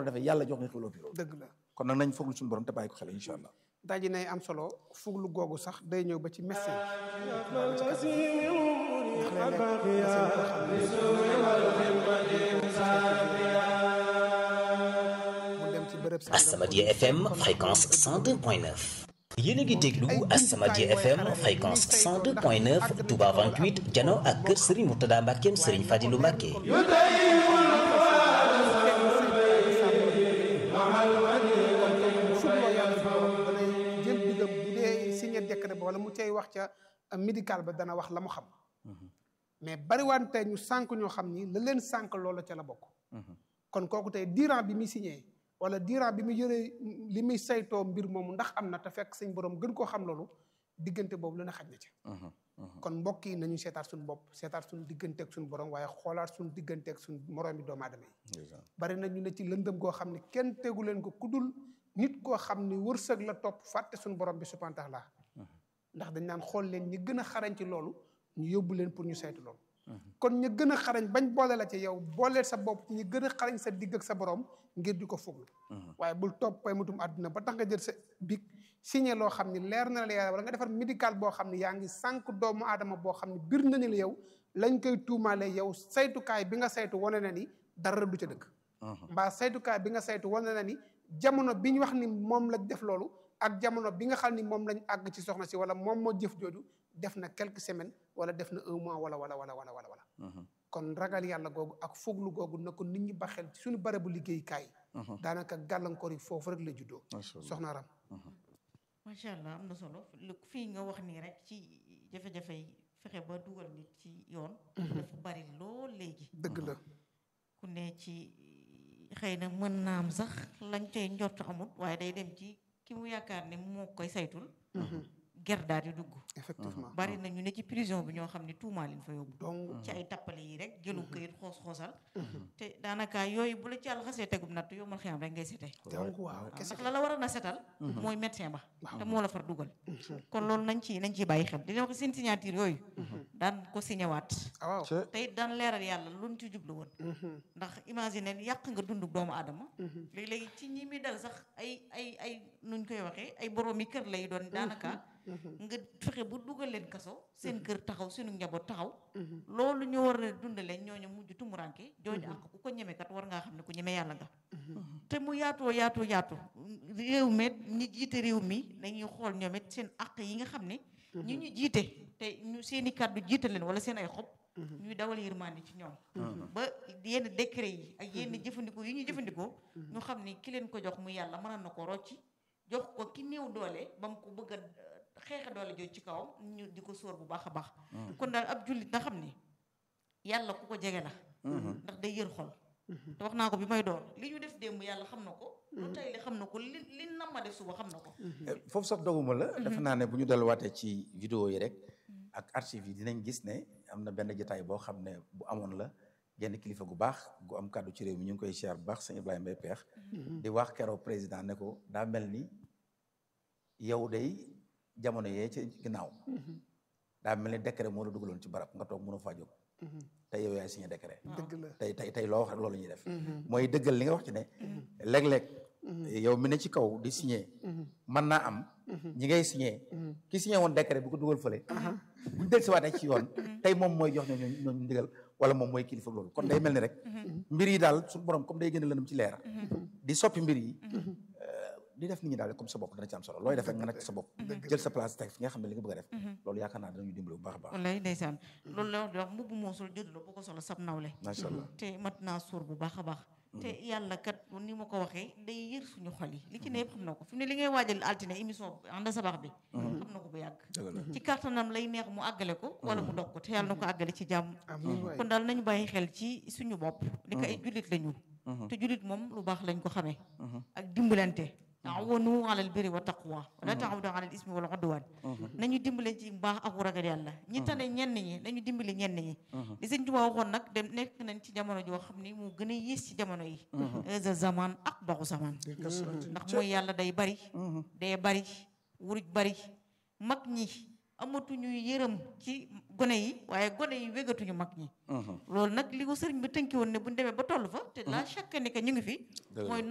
war a defee yàlla jox nga xewloo fi loolu dëgg la kon nag nañ fooglu suñu borom te bàyyi ko xel incha allah daji nay am solo fuglu googu sax day ñëw ba ci médecin mu dem ci bërëb sàngam As-Samadiyya FM fréquence 102.9 yéen a ngi déglu As-Samadiyya FM fréquence 102.9 Touba 28 jano ak kër Serigne Mourtada Mbackeem Serigne Fadilou Mbacke jël digam bu dee signé décret ba wala mu cay wax ca médical ba dana wax la mu xam mais bariwante ñu sànq ñoo xam ni la leen sànq loola ca la bokk kon kooku tey diiran bi muy signé wala diiran bi muy yëree li muy saytoo mbir moomu ndax am na te fekk suñ borom gën koo xam loolu diggante boobu lu ne xaj na ca kon mbokk yi nañu seetaat suñu bopp seetaat suñu digganteeg suñu borom waaye xoolaat suñu digganteeg suñu moroom bi doomu aadama yi bari na ñu ne ci lëndëm goo xam ne kenn tegu leen ko kudul nit koo xam ni wërsëg la topp fàtte suñu borom bi subhanahu wa taala ndax dañ naan xool leen ñi gën a xarañ ci loolu ñu yóbbu leen pour ñu saytu loolu kon ñu gën a xarañ bañ boole la ci yow booleel sa bopp ci ñu gën a xarañ sa digg ak sa borom ngir di ko fuglu waaye bul topp pay mutum àdduna ba tax nga jël sa big signé loo xam ni leer na la yàlla wala nga defar médical boo xam ni yaa ngi sànq doomu aadama boo xam ni bir nañu la yow lañ koy tuumaale yow saytukaay bi nga saytu wane na ni dara du ca dëgg mbaa saytukaay bi nga saytu wane na ni jamono bi ñu wax ni moom lañ def loolu ak jamono bi nga xam ni moom lañ àgg ci soxna si wala moom moo jëf jooju def na quelques semaines wala def na un mois wala wala wala wala wala wala kon ragal yàlla googu ak foglu googu na ko nit ñi ba xel ci suñu barabu liggéeykaay daanaka gàllankoor yi foofu rek la juddoo soxna ram macha allah am na solo lu fii nga wax nii rek ci jafe-jafe yi fexe ba dugal nit ci yoon dafa bari lool léegi dëgg la ku ne ci xëy na mën naa am sax lañ cay njort amut waaye day dem ci ki mu yaakaar ne moo koy saytul ger daal di dugg effectivement bari na ñu ne ci prison bi ñoo xam ne tuumaa leen fa yóbbu donc ci ay tappale yi rek jëlu këyit xoos xoosal te daanaka yooyu bu la ci yàlla xasee tegum natt yow mal xiyam rek ngay sete donc waaw waaw kese ndax la la war a na setal mooy médecin ba te moo la far dugal kon loolu nañ ci nañ ciy bàyyi xel dina wax seen signature yooyu daan ko signé waat ah waaw te it daan leeral yàlla luñ ci jublu woon ndax imagine yàq nga dund doomu aadama léegi-léegi ci ñi mi dal sax ay ay ay nuñ koy waxee ay boroomi kër lay doon daanaka nga fexe bu dugal leen kaso seen kër taxaw seenu njaboot taxaw loolu ñu war a dundale ñooñu mujj tumuranke jooju ak ku ko ñemekat war ngaa xam ne ku ñeme yàlla nga te mu yaatoo yaatoo yaatu réew mi ñi jiite réew mi dañuy xool ñoom it seen àq yi nga xam ne ñi ñu jiite te ñu seen i kàddu jiite leen wala seen ay xob ñuy dawal yërmande ci ñoom ba yenn décret yi ak yenn jëfandikoo yi ñuy jëfandikoo ñu xam ne ki leen ko jox mu yàlla mën na ko rocci jox ko ki néew doole ba mu ko bëgg a xeexe doole jooju ci kawam ñu di ko sóor bu baax a baax kon daal ab jullit na xam ni yàlla ku ko jege la ndax day yër xol te wax naa ko bi may door li ñu def démb yàlla xam na ko lu tey li xam na ko li li nam ma def suba xam na ko foofu sax doguma la defe naa ne bu ñu delluwaatee ci vidéo yi rek ak archive yi dinañ gis ne am na benn jotaay boo xam ne bu amoon la genn kilifa gu baax gu am kàddu ci réew mi ñu ngi koy siyaar bu baax sëñ Ibrahima Mbaye Peex di wax keroog président ne ko daa mel ni yow day jamono yee ci ginnaaw daa mel ni décret moo la dugaloon ci barab nga toog mënoo faa jóg tey yow yaay signé décret dëgg la tey tey tey loo wax rek loolu ñuy def mooy dëggal li nga wax ci ne léeg-léeg yow mi ne ci kaw di signé mën naa am ñi ngay signé ki signé woon décret bu ko dugal fële buñ del si waatee ci yoon tey moom mooy jox ñooñu ñooñu ndigal wala moom mooy kilifa loolu kon day mel ni rek mbir yi daal suñu borom comme day gën a lëndëm ci leer di soppi mbir yi di def nit ñi daal comme sa bopp dana ci am solo looy def rek nga nekk sa bopp jël sa place teg fi nga xam ne li nga bëgg a def loolu yaakaar naa danañu dimbali bu baax a baax wallaay ndeysaan loolu la wax di wax mbubb moosul jënd la bu ko solo sab nawle macha allah te mat naa suur bu baax a baax te yàlla kat ni ma ko waxee day yër suñu xol yi li ci ne yëpp xam na ko fi mu ne li ngay waajal altine émission ànd sabax bi xam na ko bu yàgg ci kàttanam lay neex mu àggale ko wala mu dog ko te yàlla na ko àggale ci jàmm kon daal nañu bàyyi xel ci suñu bopp li ko ay jullit lañu te jullit moom lu baax lañ ko xamee ak dimbalante taawanu alal birri wa taqwa wala taawanu alal ismi wal udwan nañu dimbale ci mbaax ak ragal yàlla ñi tane ñenn ñi nañu dimbali ñenn ñi li sëñ Tuubaa waxoon nag dem nekk nañ ci jamono joo xam ni moo gën a yées ci jamono yi eza zaman ak baxu zaman ndax mooy yàlla day bari day bari wuruj bari mag ñi amatuñu yërëm ci gone yi waaye gone yi wégatuñu mag ñi loolu nag li ko sëriñ bi tënki woon ne bu ñu demee ba toll fa te la chaque année que ñu ngi fi mooy